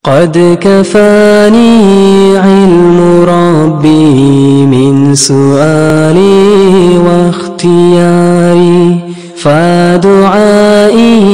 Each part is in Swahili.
قد كفاني علم ربي من سؤالي واختياري فدعائي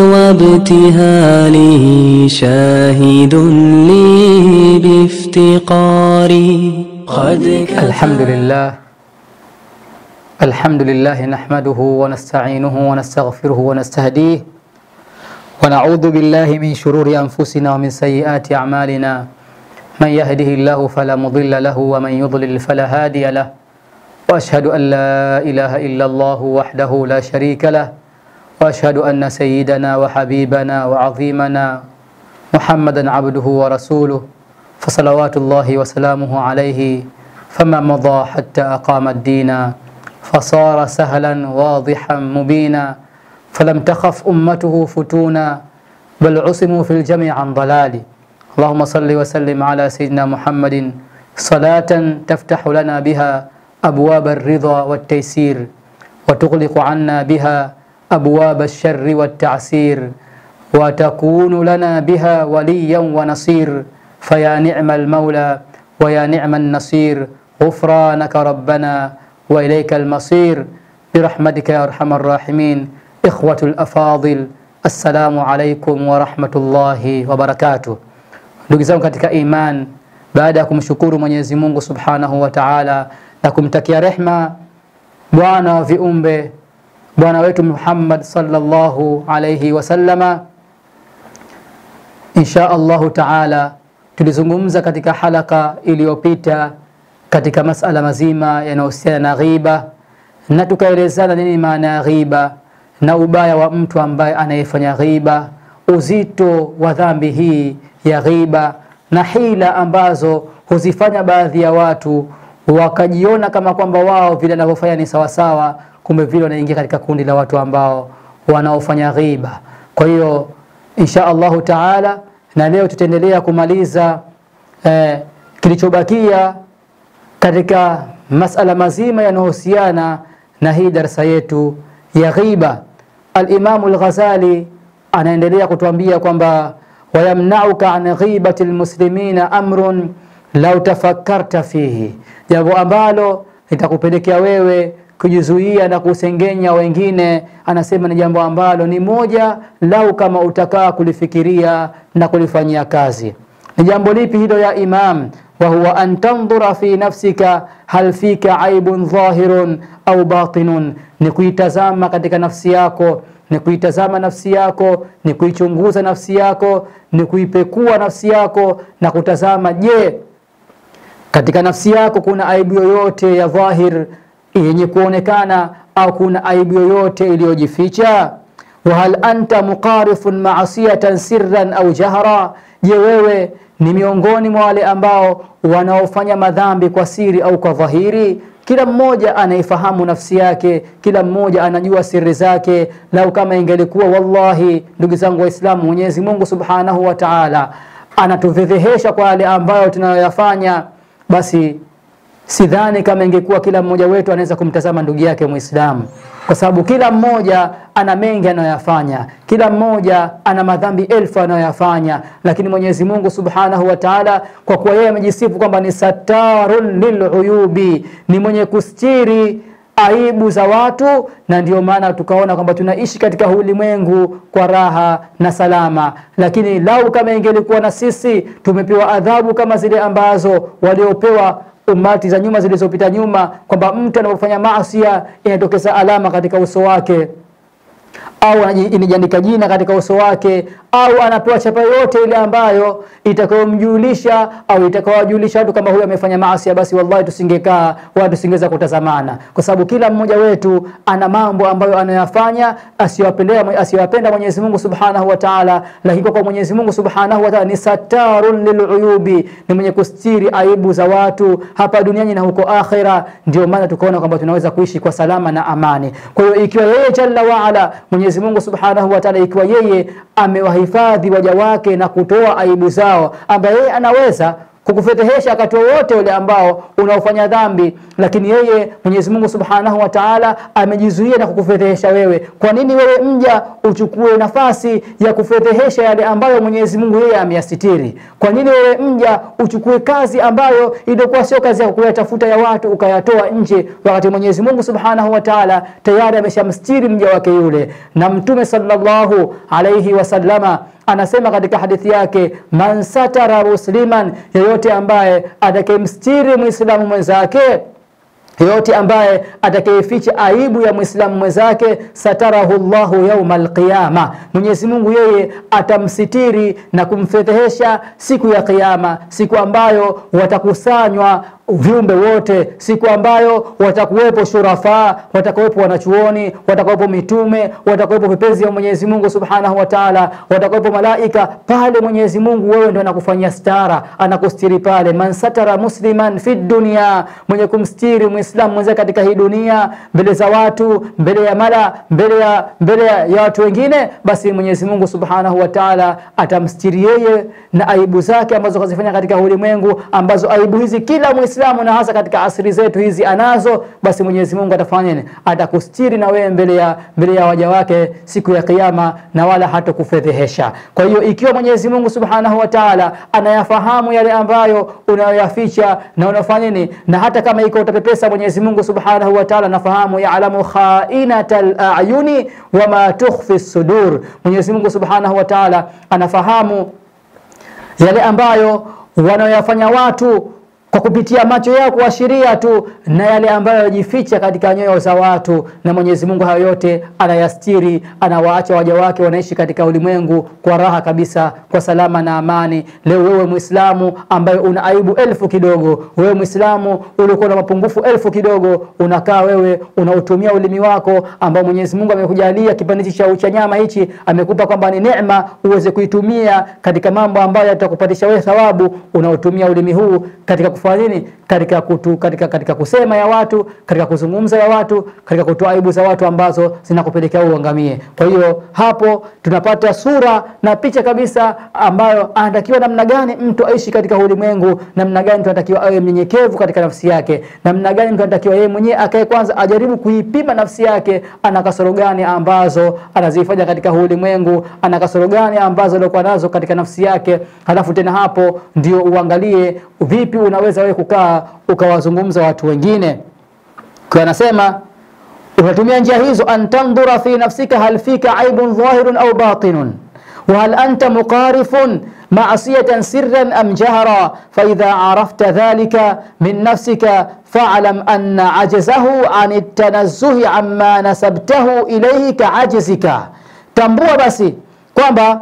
وابتهالي شاهد لي بافتقاري قد الحمد لله الحمد لله نحمده ونستعينه ونستغفره ونستهديه ونعوذ بالله من شرور أنفسنا ومن سيئات أعمالنا من يهده الله فلا مضل له ومن يضلل فلا هادي له وأشهد أن لا إله إلا الله وحده لا شريك له وأشهد أن سيدنا وحبيبنا وعظيمنا محمدا عبده ورسوله فصلوات الله وسلامه عليه فما مضى حتى أقام الدين فصار سهلا واضحا مبينا فلم تخف أمته فتونا بل عصموا في الجميع عن ضلال اللهم صل وسلم على سيدنا محمد صلاة تفتح لنا بها أبواب الرضا والتيسير وتغلق عنا بها أبواب الشر والتعسير وتكون لنا بها وليا ونصير فيا نعم المولى ويا نعم النصير غفرانك ربنا وإليك المصير برحمتك يا أرحم الراحمين إخوة الأفاضل assalamu alaikum warahmatullahi wabarakatuh. Ndugu zangu katika iman, baada ya kumshukuru Mwenyezi Mungu subhanahu wa taala na kumtakia rehma bwana wa viumbe bwana wetu Muhammad sallallahu alayhi wasallama, insha Allahu taala tulizungumza katika halaka iliyopita katika masala mazima yanayohusiana na ghiba na tukaelezana nini maana ya ghiba na ubaya wa mtu ambaye anayefanya ghiba, uzito wa dhambi hii ya ghiba na hila ambazo huzifanya baadhi ya watu wakajiona kama kwamba wao vile wanavyofanya ni sawasawa, kumbe vile wanaingia katika kundi la watu ambao wanaofanya ghiba. Kwa hiyo insha Allahu taala, na leo tutaendelea kumaliza eh, kilichobakia katika masala mazima yanayohusiana na hii darsa yetu ya ghiba. Alimamu Al-Ghazali anaendelea kutuambia kwamba wayamnauka an ghibati lmuslimina amrun lau tafakkarta fihi, jambo ambalo litakupelekea wewe kujizuia na kusengenya wengine. Anasema ni jambo ambalo ni moja, lau kama utakaa kulifikiria na kulifanyia kazi. Ni jambo lipi hilo ya Imam? wa huwa an tandhura fi nafsika hal fika aibun dhahirun au batinun, ni kuitazama katika nafsi yako, ni kuitazama nafsi yako, ni kuichunguza nafsi yako, ni kuipekua nafsi yako na kutazama, je, katika nafsi yako kuna aibu yoyote ya dhahir yenye kuonekana au kuna aibu yoyote iliyojificha? wa hal anta muqarifun maasiyatan sirran au jahra, je wewe ni miongoni mwa wale ambao wanaofanya madhambi kwa siri au kwa dhahiri. Kila mmoja anaifahamu nafsi yake, kila mmoja anajua siri zake. Lau kama ingelikuwa, wallahi, ndugu zangu Waislamu, Mwenyezi Mungu subhanahu wa taala anatufedhehesha kwa yale ambayo tunayoyafanya, basi sidhani kama ingekuwa kila mmoja wetu anaweza kumtazama ndugu yake Muislamu, kwa sababu kila mmoja ana mengi anayoyafanya, kila mmoja ana madhambi elfu anayoyafanya, lakini Mwenyezi Mungu Subhanahu wa Ta'ala, kwa kuwa yeye amejisifu kwamba ni satarun liluyubi, ni mwenye kustiri aibu za watu, na ndio maana tukaona kwamba tunaishi katika ulimwengu kwa raha na salama. Lakini lau kama ingelikuwa na sisi tumepewa adhabu kama zile ambazo waliopewa umati za nyuma zilizopita nyuma, kwamba mtu anapofanya maasi inatokeza alama katika uso wake au inajiandika jina katika uso wake au anapewa chapa yote ile ambayo itakayomjulisha au itakayowajulisha watu kama huyu amefanya maasi, basi wallahi tusingekaa wala tusingeweza kutazamana, kwa sababu kila mmoja wetu ana mambo ambayo anayafanya asiyowapenda asiyowapenda Mwenyezi Mungu Subhanahu wa Ta'ala, lakini kwa Mwenyezi Mungu Subhanahu wa Ta'ala ni satarun liluyubi, ni mwenye kustiri aibu za watu hapa duniani na huko akhira. Ndio maana tukaona kwamba tunaweza kuishi kwa salama na amani. Kwa hiyo ikiwa yeye jalla wa ala Mwenyezi Mungu Subhanahu wa Ta'ala, ikiwa yeye amewahifadhi waja wake na kutoa aibu zao, ambaye yeye anaweza kukufedhehesha wakati wowote ule ambao unaofanya dhambi, lakini yeye Mwenyezi Mungu Subhanahu wa Ta'ala amejizuia na kukufedhehesha wewe. Kwa nini wewe mja uchukue nafasi ya kufedhehesha yale ambayo Mwenyezi Mungu yeye ameyasitiri? Kwa nini wewe mja uchukue kazi ambayo ilikuwa sio kazi ya kuyatafuta ya watu ukayatoa nje, wakati Mwenyezi Mungu Subhanahu wa Ta'ala tayari ameshamstiri mja wake yule. Na Mtume sallallahu alayhi wasallama anasema katika hadithi yake, man satara musliman, yeyote ambaye atakayemstiri muislamu mwenzake yoyote ambaye atakayeficha aibu ya mwislamu mwenzake satarahu llahu yauma alqiyama, Mwenyezi Mungu yeye atamsitiri na kumfedhehesha siku ya Kiyama, siku ambayo watakusanywa viumbe wote, siku ambayo watakuwepo shurafaa, watakuwepo wanachuoni, watakuwepo mitume, watakuwepo vipenzi vya Mwenyezi Mungu Subhanahu wa Ta'ala, watakuwepo malaika pale. Mwenyezi Mungu wewe ndio anakufanyia stara, anakustiri pale. Man satara musliman fi dunya, mwenye kumstiri muislamu mwenza katika hii dunia, mbele za watu, mbele ya mala, mbele ya mbele ya watu wengine, basi Mwenyezi Mungu Subhanahu wa Ta'ala atamstiri yeye na aibu zake ambazo kazifanya katika ulimwengu, ambazo aibu hizi kila Muislamu na hasa katika asri zetu hizi anazo, basi Mwenyezi Mungu atafanya nini? Atakustiri na wewe mbele ya mbele ya waja wake siku ya Kiyama, na wala hatakufedhehesha. Kwa hiyo ikiwa Mwenyezi Mungu Subhanahu wa Ta'ala anayafahamu yale ambayo unayoyaficha na unafanya nini, na hata kama iko utapepesa, Mwenyezi Mungu Subhanahu wa Ta'ala anafahamu, ya'lamu kha'inatal a'yuni wa ma tukhfi sudur. Mwenyezi Mungu Subhanahu wa Ta'ala anafahamu yale ambayo wanaoyafanya watu kwa kupitia macho yao kuashiria tu na yale ambayo yajificha katika nyoyo za watu, na Mwenyezi Mungu hayo yote anayastiri, anawaacha waja wake wanaishi katika ulimwengu kwa raha kabisa, kwa salama na amani. Leo wewe Muislamu ambaye una aibu elfu kidogo, wewe Muislamu uliokuwa na mapungufu elfu kidogo, unakaa wewe unautumia ulimi wako ambao Mwenyezi Mungu amekujalia kipande cha cha nyama hichi, amekupa kwamba ni neema uweze kuitumia katika mambo ambayo yatakupatisha wewe thawabu. Unautumia ulimi huu katika kufanya nini? Katika, kutu, katika, katika kusema ya watu, katika kuzungumza ya watu, katika kutoa aibu za watu ambazo zinakupelekea uangamie. Kwa hiyo hapo tunapata sura na picha kabisa ambayo anatakiwa namna gani mtu aishi katika ulimwengu, namna gani mtu anatakiwa awe mnyenyekevu katika nafsi yake, namna gani mtu anatakiwa yeye mwenyewe akae kwanza ajaribu kuipima nafsi yake, ana kasoro gani ambazo anazifanya katika ulimwengu, ana kasoro gani ambazo alikuwa nazo katika nafsi yake, halafu tena hapo ndio uangalie vipi unaweza wewe kukaa ukawazungumza watu wengine. Kwa anasema unatumia njia hizo, antandhura fi nafsika hal fika aibun dhahirun au batinun wa hal anta muqarifun ma'siyatan sirran am jahra fa idha arafta dhalika min nafsika fa'lam anna ajzahu an at-tanazzuhi amma nasabtahu ilayhi ka'ajzika, tambua basi kwamba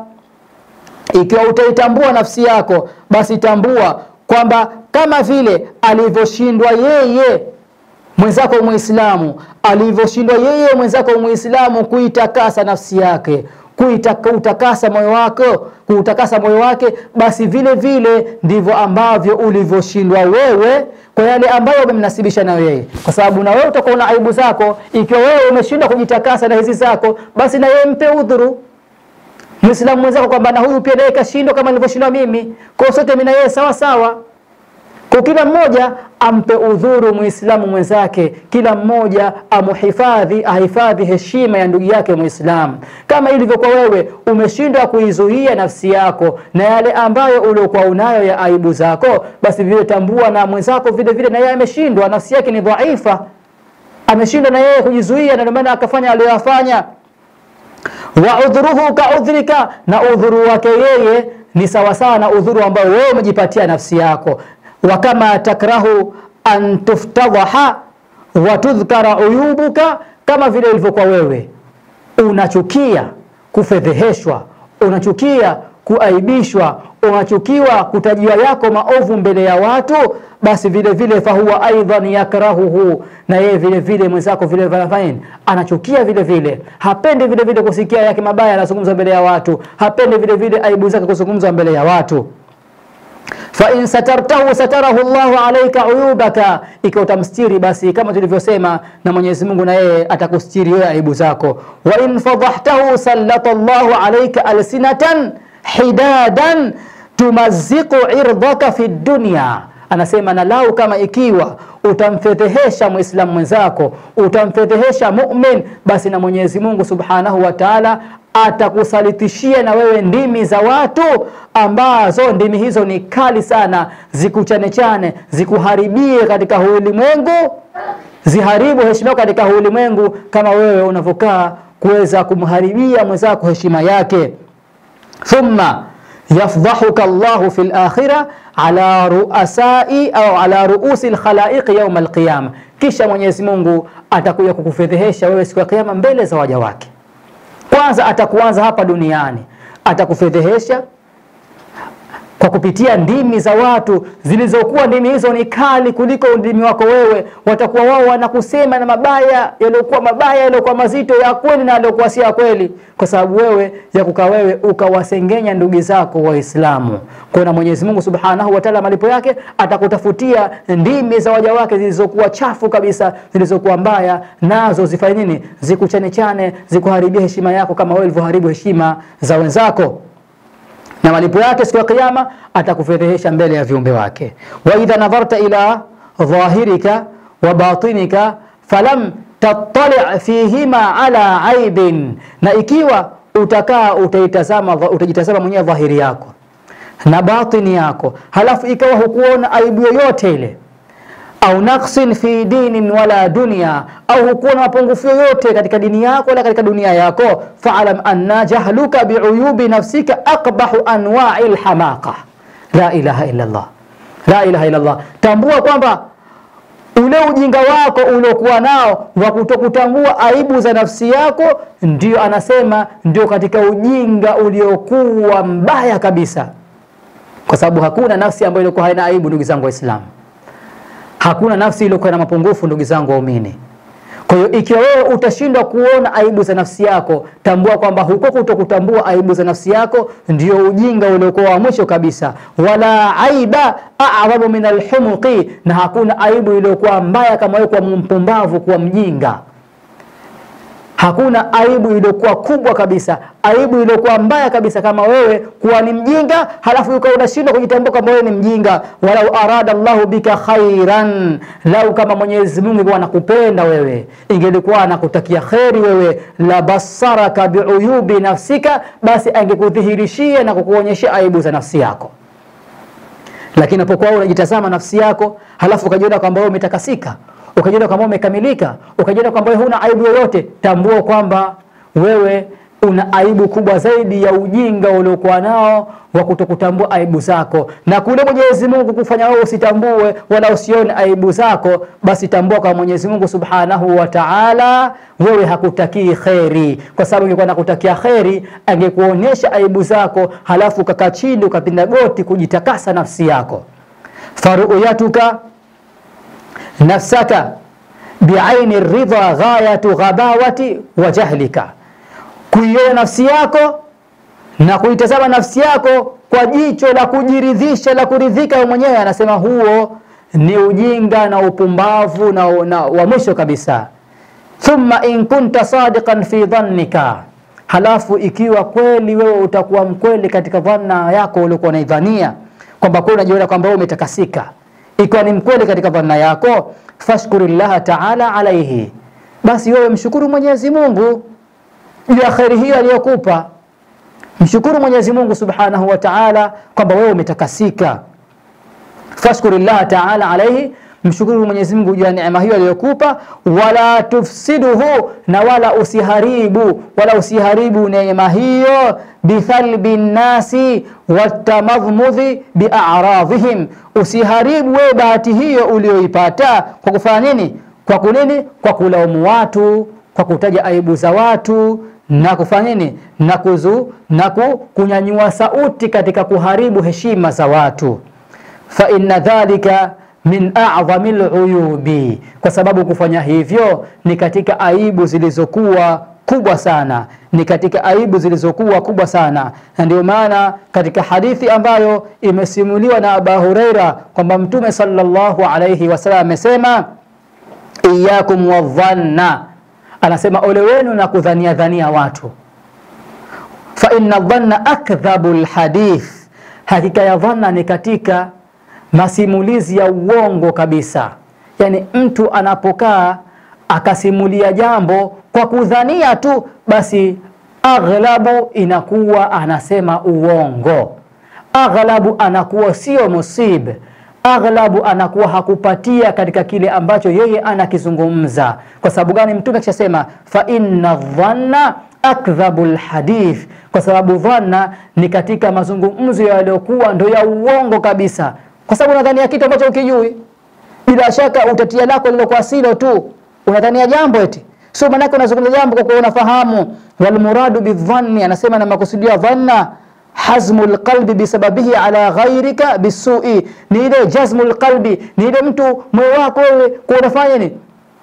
ikiwa utaitambua nafsi yako, basi tambua kwamba kama vile alivyoshindwa yeye mwenzako Muislamu, alivyoshindwa yeye mwenzako Muislamu kuitakasa nafsi yake, kuutakasa moyo wako, kuutakasa moyo wake, basi vile vile ndivyo ambavyo ulivyoshindwa wewe kwa yale ambayo umemnasibisha na yeye, kwa sababu na wewe utakuwa na aibu zako. Ikiwa wewe umeshindwa kujitakasa na hizi zako, basi na yeye mpe udhuru Muislamu mwenzako kwamba na huyu pia naye kashindwa kama nilivyoshindwa mimi, kwa sote mimi na yeye sawa sawa. Kwa kila mmoja ampe udhuru Muislamu mwenzake, kila mmoja amuhifadhi, ahifadhi heshima ya ndugu yake Muislamu, kama ilivyokuwa wewe umeshindwa kuizuia nafsi yako na yale ambayo uliokuwa unayo ya aibu zako, basi vile tambua na mwenzako vile vile na yeye ameshindwa, nafsi yake ni dhaifa, ameshindwa na yeye kujizuia, na ndio maana akafanya aliyoyafanya wa udhuruhu ka udhrika, na udhuru wake yeye ni sawasawa na udhuru ambao wewe umejipatia nafsi yako. Wa kama takrahu an tuftadhaha wa tudhkara uyubuka, kama vile ilivyokuwa wewe unachukia kufedheheshwa, unachukia kuaibishwa, unachukiwa kutajiwa yako maovu mbele ya watu, basi vile vile fahuwa aidan yakrahuhu, na yeye vile vile mwenzako vile vile anachukia vile vile, hapendi vile vile kusikia yake mabaya anazungumza mbele ya watu, hapendi vile vile aibu zake kuzungumza mbele ya watu fa in satartahu satarahu Allahu alayka uyubaka, ikiwa utamstiri basi kama tulivyosema, na Mwenyezi Mungu na yeye atakustiri wewe aibu zako. Wa in fadhahtahu sallata Allahu alayka alsinatan hidadan tumaziku irdhaka fi dunya, anasema na lau kama ikiwa utamfedhehesha mwislamu mwenzako, utamfedhehesha mumin, basi na Mwenyezi Mungu subhanahu wa taala atakusalitishia na wewe ndimi za watu ambazo ndimi hizo ni kali sana, zikuchanechane, zikuharibie katika huu ulimwengu, ziharibu heshima yako katika huu ulimwengu, kama wewe unavyokaa kuweza kumharibia mwenzako heshima yake. thumma yafdhahuka Allahu fi lakhira ala ruasai au ala ruusi lkhalaiqi yauma alqiyama, kisha Mwenyezi Mungu atakuja kukufedhehesha wewe siku ya Kiyama mbele za waja wake. Kwanza atakuanza hapa duniani, atakufedhehesha kwa kupitia ndimi za watu zilizokuwa ndimi hizo ni kali kuliko ndimi wako wewe. Watakuwa wao wanakusema na mabaya yaliyokuwa mabaya yaliyokuwa mazito ya kweli na yaliyokuwa si ya kweli, kwa sababu wewe ya kukaa wewe ukawasengenya ndugu zako Waislamu. Kwa na Mwenyezi Mungu Subhanahu wa Ta'ala, malipo yake atakutafutia ndimi za waja wake zilizokuwa chafu kabisa, zilizokuwa mbaya, nazo zifanye nini? Zikuchanechane, zikuharibia heshima yako kama wewe ulivyoharibu heshima za wenzako na malipo yake siku ya Kiyama atakufedhehesha mbele ya viumbe wake. wa idha nadharta ila dhahirika wa batinika falam tattali fihima ala aibin, na ikiwa utakaa utaitazama utajitazama mwenyewe dhahiri yako na batini yako, halafu ikawa hukuona aibu yoyote ile au naqsin fi dinin wala dunya, au hukuwa na mapungufu yoyote katika dini yako wala katika dunia yako, faalam anna jahluka biuyubi nafsika aqbahu anwai lhamaqa. La ilaha illa Allah, la ilaha illa Allah. Tambua kwamba ule ujinga wako uliokuwa nao wa kutokutambua aibu za nafsi yako, ndio anasema ndio katika ujinga uliokuwa mbaya kabisa, kwa sababu hakuna nafsi ambayo ilikuwa haina aibu, ndugu zangu Waislamu. Hakuna nafsi iliyokuwa na mapungufu, ndugu zangu waumini. Kwa hiyo ikiwa wewe utashindwa kuona aibu za nafsi yako, tambua kwamba huko kutokutambua aibu za nafsi yako ndio ujinga uliokuwa wa mwisho kabisa. Wala aiba a'dhamu min alhumuqi, na hakuna aibu iliyokuwa mbaya kama wewe kuwa mpumbavu, kuwa mjinga. Hakuna aibu iliyokuwa kubwa kabisa, aibu iliyokuwa mbaya kabisa kama wewe kuwa ni mjinga, halafu ukawa unashindwa kujitambua kama wewe ni mjinga. Walau arada Allahu bika khairan, lau kama Mwenyezi Mungu alikuwa anakupenda wewe, ingelikuwa anakutakia kheri wewe, la basaraka biuyubi nafsika, basi angekudhihirishia na kukuonyesha aibu za nafsi yako. Lakini unapokuwa unajitazama nafsi yako, halafu ukajiona kwamba wewe umetakasika ukajiona kwamba umekamilika, ukajiona kwamba wewe huna aibu yoyote, tambua kwamba wewe una aibu kubwa zaidi ya ujinga uliokuwa nao wa kutokutambua aibu zako, na kule Mwenyezi Mungu kufanya wewe usitambue wala usione aibu zako, basi tambua kwa Mwenyezi Mungu Subhanahu wa Ta'ala, wewe hakutakii kheri, kwa sababu ingekuwa nakutakia kheri angekuonyesha aibu zako, halafu ukakaa chini ukapinda goti kujitakasa nafsi yako. faruyatuka nafsaka biaini ridha ghayatu ghabawati wa jahlika, kuiona nafsi yako na kuitazama nafsi yako kwa jicho la kujiridhisha la kuridhika wewe mwenyewe, anasema huo ni ujinga na upumbavu na, na wa mwisho kabisa. Thumma in kunta sadiqan fi dhannika, halafu ikiwa kweli wewe utakuwa mkweli katika dhanna yako uliokuwa unaidhania kwamba kweli unajiona kwamba wewe umetakasika ikiwa ni mkweli katika dhanna yako, fashkuri llaha taala alaihi, basi wewe mshukuru Mwenyezi Mungu juu ya kheri hiyo aliyokupa. Mshukuru Mwenyezi Mungu subhanahu wa taala kwamba wewe umetakasika. Fashkuri llaha taala alaihi, mshukuru Mwenyezi Mungu juu ya neema hiyo aliyokupa. Wala tufsiduhu, na wala usiharibu, wala usiharibu neema hiyo bithalbi nnasi watamadhmudhi biaradhihim, usiharibu wewe bahati hiyo ulioipata kwa kufanya nini? Kwa kunini? Kwa kulaumu watu, kwa kutaja aibu za watu na kufanya nini? Na kuzu na kunyanyua sauti katika kuharibu heshima za watu. fa inna dhalika min a'dhami luyubi, kwa sababu kufanya hivyo ni katika aibu zilizokuwa kubwa sana, ni katika aibu zilizokuwa kubwa sana. Na ndio maana katika hadithi ambayo imesimuliwa na Abu Huraira kwamba Mtume sallallahu alayhi wasallam amesema, iyakum wadhanna, anasema ole wenu na kudhania dhania watu, fa inna dhanna akdhabu lhadith, hakika ya dhanna ni katika masimulizi ya uongo kabisa. Yani mtu anapokaa akasimulia jambo kwa kudhania tu, basi aghlabu inakuwa anasema uongo, aghlabu anakuwa sio musib, aghlabu anakuwa hakupatia katika kile ambacho yeye anakizungumza. Kwa sababu gani? Mtume akishasema fa inna dhanna akdhabu lhadith, kwa sababu dhanna ni katika mazungumzo yaliyokuwa ndo ya uongo kabisa, kwa sababu unadhania kitu ambacho ukijui. Bila shaka utatia lako lilokuwa silo tu, unadhania jambo eti sio, maanake unazungumza jambo kwa kuwa unafahamu. Walmuradu bidhanni, anasema na makusudio ya dhanna hazmu lqalbi bisababihi ala ghairika bisui, ni ile jazmu lqalbi, ni ile mtu moyo wako wewe kwa unafanya nini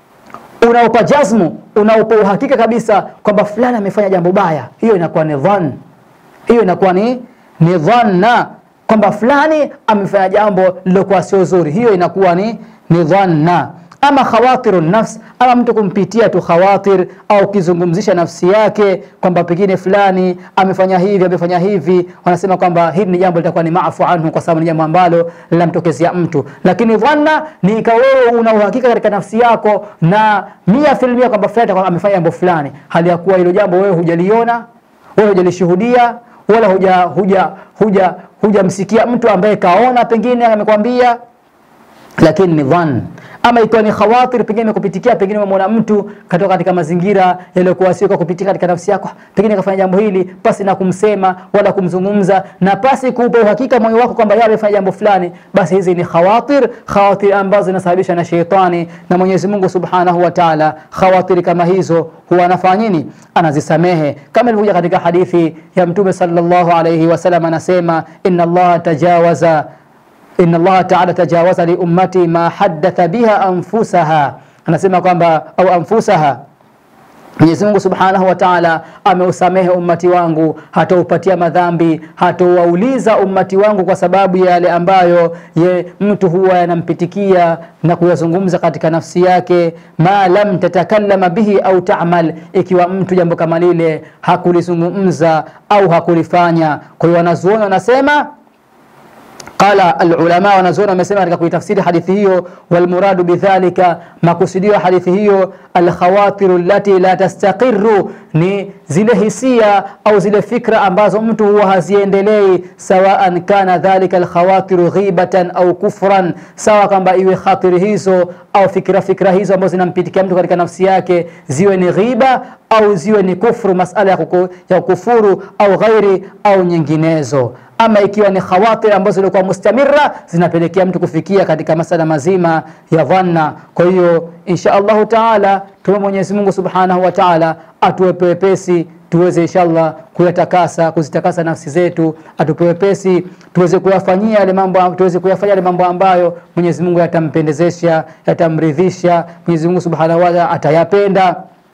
unaupa jazmu, unaupa uhakika kabisa kwamba fulani amefanya jambo baya, hiyo inakuwa ni dhann, hiyo inakuwa ni ni dhanna, kwamba fulani amefanya jambo lilokuwa sio zuri, hiyo inakuwa ni ni dhanna. Ama khawatiru nafs, ama mtu kumpitia tu khawatir au kizungumzisha nafsi yake kwamba pengine fulani amefanya hivi amefanya hivi, wanasema kwamba hili ni jambo litakuwa ni maafu anhu, kwa sababu ni jambo ambalo linamtokezea mtu. Lakini dhanna ni ikawa wewe una uhakika katika nafsi yako na mia filmia kwamba fulani atakuwa amefanya jambo fulani, hali ya kuwa hilo jambo wewe hujaliona, wewe hujalishuhudia, wala huja huja huja hujamsikia mtu ambaye kaona, pengine amekwambia lakini ni dhann. Ama ikiwa ni khawatir, pengine imekupitikia, pengine umemwona mtu katoka katika mazingira yaliyokuwa sio kwa kupitia katika nafsi yako, pengine kafanya jambo hili pasi na kumsema wala kumzungumza na pasi kuupa uhakika moyo wako kwamba yeye amefanya jambo fulani, basi hizi ni khawatir, khawatir ambazo zinasababishwa na sheitani. Na Mwenyezi Mungu Subhanahu wa Ta'ala, khawatir kama hizo huwa anafanya nini? Anazisamehe, kama ilivyokuja katika hadithi ya Mtume sallallahu alayhi wasallam, anasema inna Allah tajawaza inna Allah ta'ala tajawaza li ummati ma haddatha biha anfusaha, anasema kwamba au anfusaha Mwenyezi Mungu Subhanahu wa Ta'ala ameusamehe ummati wangu, hataupatia madhambi, hatauwauliza ummati wangu kwa sababu ya yale ambayo ye mtu huwa yanampitikia na kuyazungumza katika nafsi yake, ma lam tatakallama bihi au ta'mal, ikiwa mtu jambo kama lile hakulizungumza au hakulifanya. Kwa hiyo wanazuoni wanasema Qala alulama, wanazuoni wamesema katika kuitafsiri hadithi hiyo, walmuradu bidhalika, makusudio ya hadithi hiyo, alkhawatiru allati la tastaqiru, ni zile hisia au zile fikra ambazo mtu huwa haziendelei, sawaan kana dhalika alkhawatiru ghibatan au kufran, sawa kwamba iwe khatiri hizo au fikra fikra hizo ambazo zinampitikia mtu katika nafsi yake ziwe ni ghiba au ziwe ni kufru, masala ya, kuku, ya kufuru au ghairi au nyinginezo ama ikiwa ni khawatir ambazo zilikuwa mustamira zinapelekea mtu kufikia katika masala mazima ya dhanna. Kwa hiyo insha Allahu taala tuwe Mwenyezi Mungu subhanahu wa taala atuwepe wepesi tuweze inshallah kuyatakasa kuzitakasa nafsi zetu, atupe wepesi tuweze kuyafanyia yale mambo tuweze kuyafanya yale mambo ambayo Mwenyezi Mungu yatampendezesha yatamridhisha, Mwenyezi Mungu subhanahu wa taala atayapenda.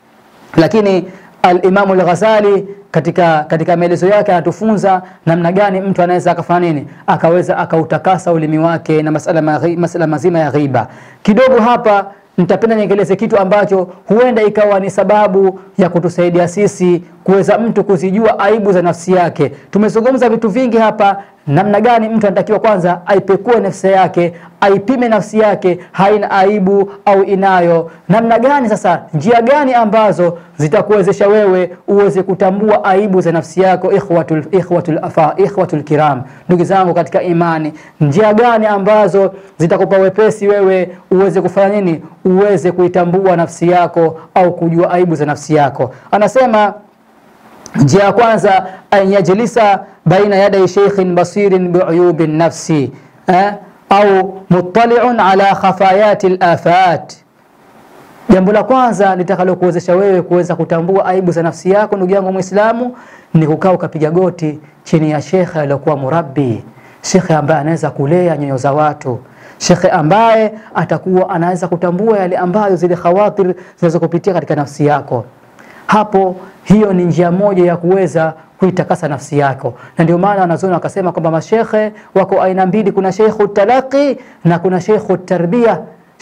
Lakini Al-Imamu Al-Ghazali katika, katika maelezo yake anatufunza namna gani mtu anaweza akafanya nini, akaweza akautakasa ulimi wake na masala, maghi, masala mazima ya ghiba. Kidogo hapa nitapenda niengeleze kitu ambacho huenda ikawa ni sababu ya kutusaidia sisi kuweza mtu kuzijua aibu za nafsi yake. Tumezungumza vitu vingi hapa, namna gani mtu anatakiwa kwanza aipekue nafsi yake, aipime nafsi yake, haina aibu au inayo. Namna gani sasa, njia gani ambazo zitakuwezesha wewe uweze kutambua aibu za nafsi yako? Ikhwatul, ikhwatul, afa, ikhwatul kiram, ndugu zangu katika imani, njia gani ambazo zitakupa wepesi wewe uweze kufanya nini, uweze kuitambua nafsi yako au kujua aibu za nafsi yako? Anasema Njia ya kwanza an yajlisa baina yaday sheikhin basirin biuyubi nafsi eh, au muttaliun ala khafayati lafat. Jambo la kwanza litakalokuwezesha wewe kuweza kutambua aibu za nafsi yako, ndugu yangu Muislamu, ni kukaa ukapiga goti chini ya shekhe aliyokuwa murabbi, shekhe ambaye anaweza kulea nyoyo za watu shekhe ambaye atakuwa anaweza kutambua yale ambayo zile khawatir zinaweza kupitia katika nafsi yako hapo hiyo ni njia moja ya kuweza kuitakasa nafsi yako, na ndio maana wanazuoni wakasema kwamba mashekhe wako aina mbili, kuna sheikhu talaqi na kuna sheikhu tarbia.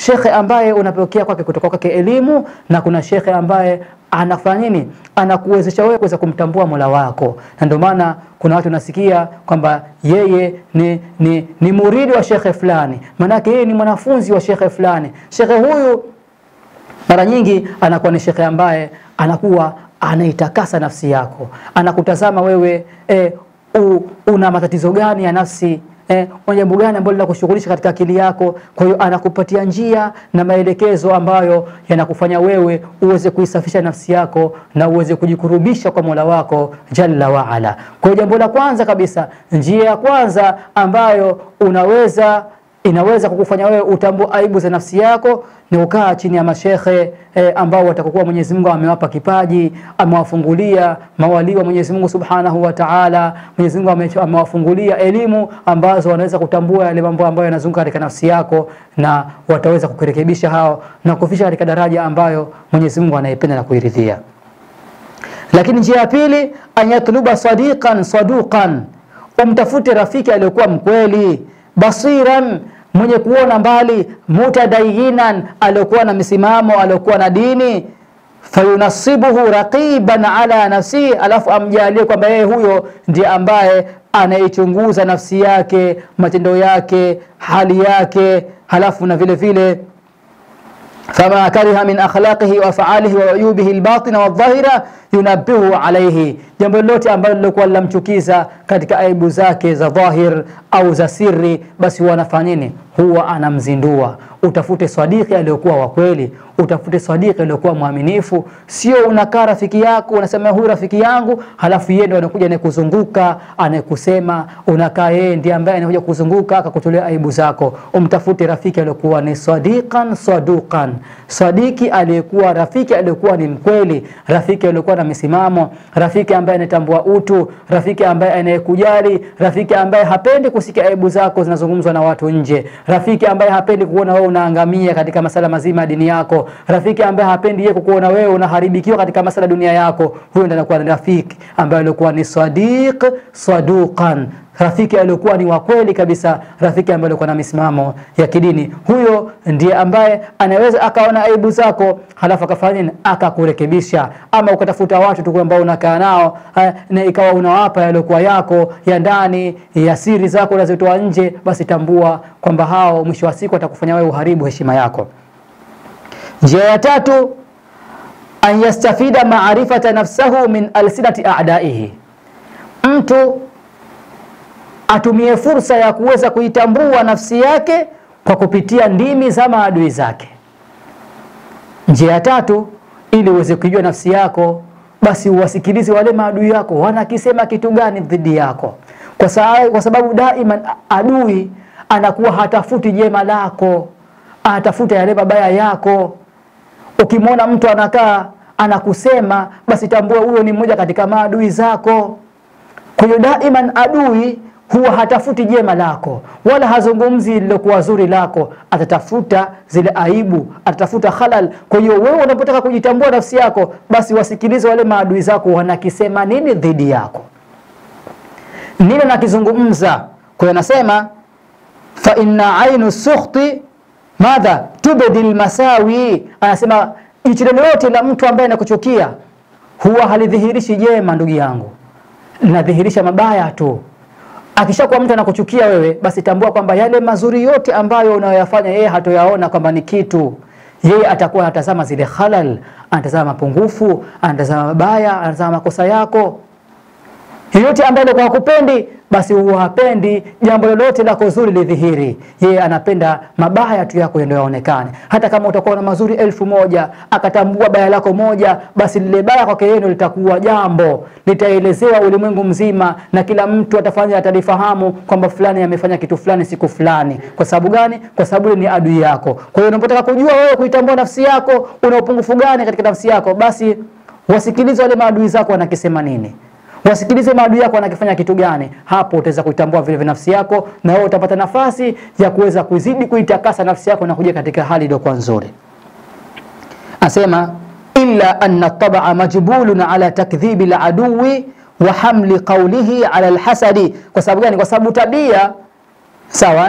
shekhe ambaye unapokea kwake kutoka kwake elimu na kuna shekhe ambaye anafanya nini anakuwezesha wewe kuweza kumtambua mola wako na ndio maana kuna watu nasikia kwamba yeye ni, ni, ni muridi wa shekhe fulani maanake yeye ni mwanafunzi wa shekhe fulani shekhe huyu mara nyingi anakuwa ni shekhe ambaye anakuwa anaitakasa nafsi yako anakutazama wewe e, u, una matatizo gani ya nafsi eh, una jambo gani ambalo linakushughulisha katika akili yako. Kwa hiyo anakupatia njia na maelekezo ambayo yanakufanya wewe uweze kuisafisha nafsi yako na uweze kujikurubisha kwa Mola wako jalla waala. Kwa hiyo jambo la kwanza kabisa, njia ya kwanza ambayo unaweza inaweza kukufanya wewe utambue aibu za nafsi yako ni ukaa chini ya mashekhe eh, ambao watakokuwa Mwenyezi Mungu amewapa kipaji, amewafungulia mawalii wa Mwenyezi Mungu Subhanahu wa Ta'ala. Mwenyezi Mungu ame- amewafungulia elimu ambazo wanaweza kutambua yale mambo ambayo yanazunguka katika nafsi yako, na wataweza kukurekebisha hao na kufisha katika daraja ambayo Mwenyezi Mungu anaipenda na kuiridhia. Lakini njia ya pili, an yatluba sadiqan saduqan, umtafute rafiki aliyokuwa mkweli, basiran, mwenye kuona mbali, mutadayinan, aliyokuwa na misimamo, aliyokuwa na dini fayunasibuhu raqiban ala nafsihi, alafu amjalie kwamba yeye huyo ndiye ambaye anaichunguza nafsi yake, matendo yake, hali yake, halafu na vile vile fama kariha min akhlaqihi wa afalihi wa uyubihi albatina wadhahira yunabbihu alayhi, jambo lolote ambalo lilokuwa linamchukiza katika aibu zake za dhahir au za siri, basi huwa anafanya nini? Huwa anamzindua. Utafute sadiki aliyokuwa wa kweli, utafute sadiki aliyokuwa mwaminifu. Sio unakaa rafiki yako unasema huyu rafiki yangu, halafu yeye ndo anakuja anayekuzunguka anayekusema, unakaa yeye ndiye ambaye anakuja kuzunguka akakutolea aibu zako. Umtafute rafiki aliyokuwa ni sadiqan saduqan, sadiki aliyekuwa rafiki aliyekuwa ni mkweli, rafiki aliyokuwa na misimamo, rafiki ambaye anatambua utu, rafiki ambaye anayekujali, rafiki ambaye hapendi kusikia aibu zako zinazungumzwa na watu nje, rafiki ambaye hapendi kuona wewe unaangamia katika masala mazima ya dini yako, rafiki ambaye hapendi yeye kukuona wewe unaharibikiwa katika masala ya dunia yako. Huyo ndiye anakuwa ni rafiki ambaye alikuwa ni sadiq saduqan, rafiki aliyokuwa ni wa kweli kabisa, rafiki ambaye alikuwa na misimamo ya kidini. Huyo ndiye ambaye anaweza akaona aibu zako, halafu akafanya nini? Akakurekebisha. Ama ukatafuta watu tu ambao unakaa nao eh, na ikawa unawapa yaliokuwa yako ya ndani ya siri zako unazitoa nje, basi tambua kwamba hao mwisho wa siku atakufanya wewe uharibu heshima yako. Njia ya tatu, an yastafida maarifata nafsahu min alsinati a'daihi, mtu atumie fursa ya kuweza kuitambua nafsi yake kwa kupitia ndimi za maadui zake. Njia ya tatu, ili uweze kujua nafsi yako, basi uwasikilize wale maadui yako wanakisema kitu gani dhidi yako, kwa sababu, kwa sababu daima adui anakuwa hatafuti jema lako, anatafuta yale mabaya yako. Ukimwona mtu anakaa anakusema, basi tambua huyo ni mmoja katika maadui zako. Kwa hiyo daiman adui huwa hatafuti jema lako wala hazungumzi lilokuwa zuri lako, atatafuta zile aibu, atatafuta halal. Kwa hiyo wewe unapotaka kujitambua nafsi yako, basi wasikilize wale maadui zako wanakisema nini dhidi yako, nini nakizungumza. Kwa hiyo anasema fa inna ainu sukhti madha tubdi lmasawi, anasema jicho lolote la mtu ambaye anakuchukia huwa halidhihirishi jema, ndugu yangu, linadhihirisha mabaya tu. Akishakuwa mtu anakuchukia wewe, basi tambua kwamba yale mazuri yote ambayo unayoyafanya yeye hatoyaona kwamba ni kitu. Yeye atakuwa anatazama zile halal, anatazama mapungufu, anatazama mabaya, anatazama makosa yako. Yeyote ambaye alikuwa hakupendi basi huwa hapendi jambo lolote lako zuri lidhihiri. Yeye anapenda mabaya tu yako ndio yaonekane. Hata kama utakuwa na mazuri elfu moja akatambua baya lako moja, basi lile baya kwake yeye ndio litakuwa jambo litaelezewa ulimwengu mzima, na kila mtu atafanya atalifahamu kwamba fulani amefanya kitu fulani siku fulani. Kwa sababu gani? Kwa sababu yule ni adui yako. Kwa hiyo unapotaka kujua wewe kuitambua nafsi yako, una upungufu gani katika nafsi yako, basi wasikilize wale maadui zako wanakisema nini wasikilize maadui yako wanakifanya kitu gani. Hapo utaweza kuitambua vile vile nafsi yako, na wewe utapata nafasi ya kuweza kuzidi kuitakasa nafsi yako na kuja katika hali iliyokuwa nzuri. Asema illa anna tabaa majbulun ala takdhibi laduwi wa hamli qawlihi ala alhasadi. Kwa sababu gani? Kwa sababu tabia sawa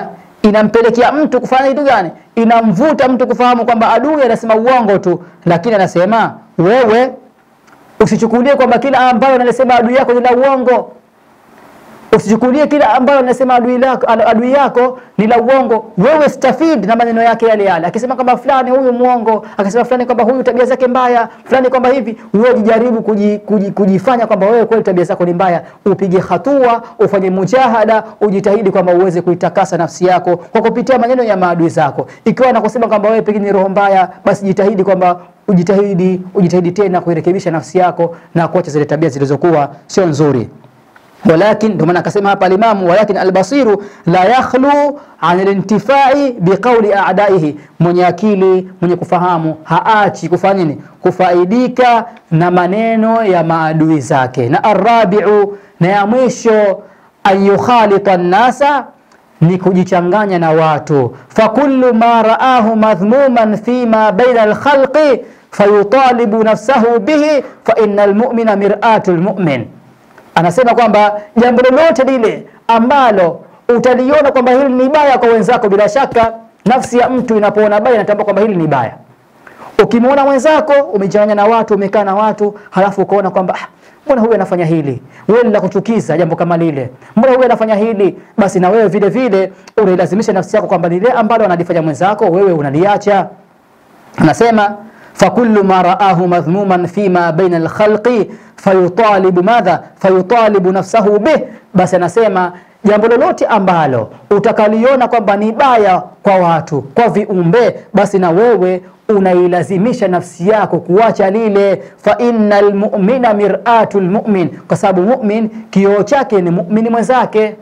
inampelekea mtu kufanya kitu gani? Inamvuta mtu kufahamu kwamba adui anasema uongo tu, lakini anasema wewe usichukulie kwamba kila ambayo anasema adui yako ni la uongo. Usichukulie kila ambayo anasema adui, lako, adui yako ni la uongo. Wewe stafid na maneno yake yale yale, akisema kwamba fulani huyu muongo, akisema fulani kwamba huyu tabia zake mbaya, fulani kwamba hivi, wewe jijaribu kuji, kuji, kujifanya kwamba wewe kweli tabia zako ni mbaya, upige hatua, ufanye mujahada, ujitahidi kwamba uweze kuitakasa nafsi yako kwa kupitia maneno ya maadui zako. Ikiwa anakusema kwamba wewe pengine ni roho mbaya, basi jitahidi kwamba ujitahidi ujitahidi tena kuirekebisha nafsi yako na kuacha zile tabia zilizokuwa sio nzuri walakin ndio maana akasema hapa alimamu walakin albasiru la yakhlu an alintifai biqauli a'daihi, mwenye akili mwenye kufahamu haachi kufanya nini? Kufaidika na maneno ya maadui zake. Na arabiu, na ya mwisho an yukhalita nnasa ni kujichanganya na watu. fakullu ma raahu madhmuman fima baina alkhalqi fayutalibu nafsahu bihi fa inna almu'mina mir'atu almu'min anasema kwamba jambo lolote lile ambalo utaliona kwamba hili ni baya kwa wenzako, bila shaka nafsi ya mtu inapoona baya inatambua kwamba hili ni baya. Ukimwona mwenzako umechanganya na watu, umekaa na watu, halafu ukaona kwamba ah, mbona huyu anafanya hili, wewe la kuchukiza jambo kama lile, mbona huyu anafanya hili, basi na wewe vile vile unailazimisha nafsi yako kwamba lile ambalo analifanya mwenzako wewe unaliacha. Anasema fakullu ma raahu madhmuman fima baina alkhalqi fayutalibu madha fayutalibu nafsahu bih, basi anasema jambo lolote ambalo utakaliona kwamba ni baya kwa watu kwa viumbe, basi na wewe unailazimisha nafsi yako kuacha lile. fa innal mu'mina mir'atu lmu'min, kwa sababu mu'min kioo chake ni mu'mini mwenzake.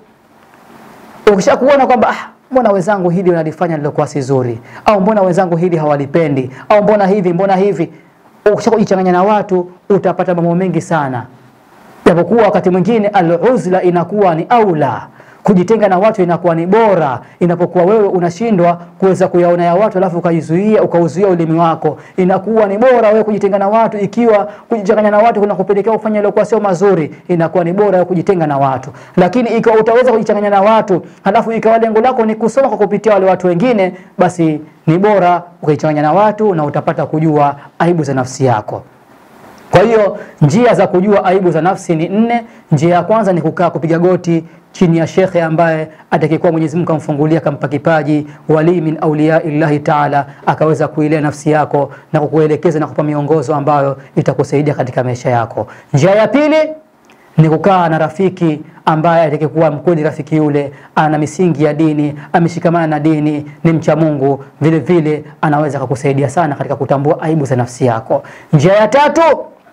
Ukishakuona kwamba ah, mbona wenzangu hili wanalifanya lilokuwa si zuri, au mbona wenzangu hili hawalipendi, au mbona hivi mbona hivi, ukishakujichanganya na watu utapata mambo mengi sana, japokuwa wakati mwingine al-uzla inakuwa ni aula kujitenga na watu inakuwa ni bora inapokuwa wewe unashindwa kuweza kuyaona ya watu alafu ukaizuia ukauzuia ulimi wako. Inakuwa ni bora wewe kujitenga na watu, ikiwa kujichanganya na watu kuna kupelekea ufanye yaliokuwa sio mazuri, inakuwa ni bora wewe kujitenga na watu. Lakini ikiwa utaweza kujichanganya na watu halafu ikawa lengo lako ni kusoma kwa kupitia wale watu wengine, basi ni bora ukajichanganya na watu na utapata kujua aibu za nafsi yako. Kwa hiyo njia za kujua aibu za nafsi ni nne. Njia ya kwanza ni kukaa kupiga goti chini ya shekhe ambaye atakayekuwa Mwenyezi Mungu kamfungulia kampa kipaji wali min auliya illahi taala, akaweza kuilea nafsi yako na kukuelekeza na kupa miongozo ambayo itakusaidia katika maisha yako. Njia ya pili ni kukaa na rafiki ambaye atakayekuwa mkweli, rafiki yule ana misingi ya dini, ameshikamana na dini, ni mcha Mungu, vile vile anaweza kukusaidia sana katika kutambua aibu za nafsi yako. Njia ya tatu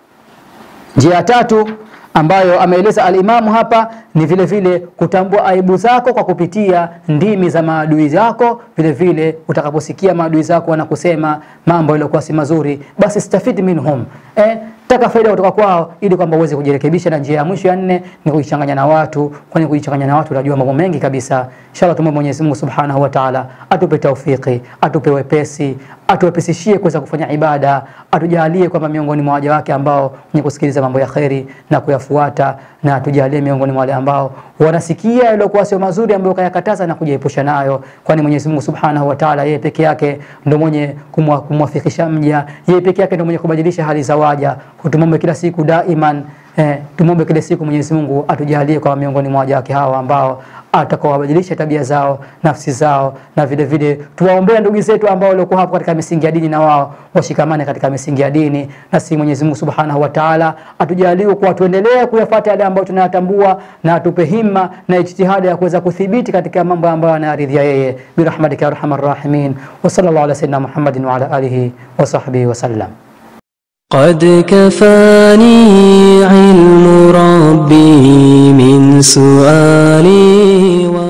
njia ya tatu ambayo ameeleza alimamu hapa ni vile vile kutambua aibu zako kwa kupitia ndimi za maadui zako. Vile vile utakaposikia maadui zako wanakusema mambo yaliyokuwa si mazuri, basi stafidi minhum, eh, taka faida kutoka kwao ili kwamba uweze kujirekebisha. Na njia ya mwisho ya nne ni kujichanganya na watu, kwani kujichanganya na watu unajua mambo mengi kabisa. Inshallah tumwombe Mwenyezi Mungu Subhanahu wa Ta'ala atupe taufiki, atupe wepesi, atuwepesishie kuweza kufanya ibada, atujalie kwamba miongoni mwa waja wake ambao wenye kusikiliza mambo ya kheri na kuyafuata, na atujalie miongoni mwa wale ambao wanasikia yaliyokuwa sio mazuri ambayo kayakataza na kujiepusha nayo, kwani Mwenyezi Mungu Subhanahu wa Ta'ala yeye peke yake ndio mwenye kumwafikisha mja, yeye peke yake ndio mwenye kubadilisha hali za waja. Tumombe kila siku daiman Eh, tumombe kila siku Mwenyezi Mungu atujalie kwa miongoni mwa waja wake hawa ambao atakaowabadilisha tabia zao, nafsi zao, na vile vile tuwaombea ndugu zetu ambao walikuwa hapo katika misingi ya dini, na wao washikamane katika misingi ya dini, na si Mwenyezi Mungu Subhanahu wa Ta'ala atujalie kwa tuendelee kuyafuata yale ambayo tunayatambua, na atupe himma na ijtihada ya kuweza kuthibiti katika mambo ambayo anayaridhia yeye, birahmatika ya arhamar rahimin, wa sallallahu ala sayyidina Muhammadin wa ala alihi wa sahbihi wa sallam. قد كفاني علم ربي من سؤالي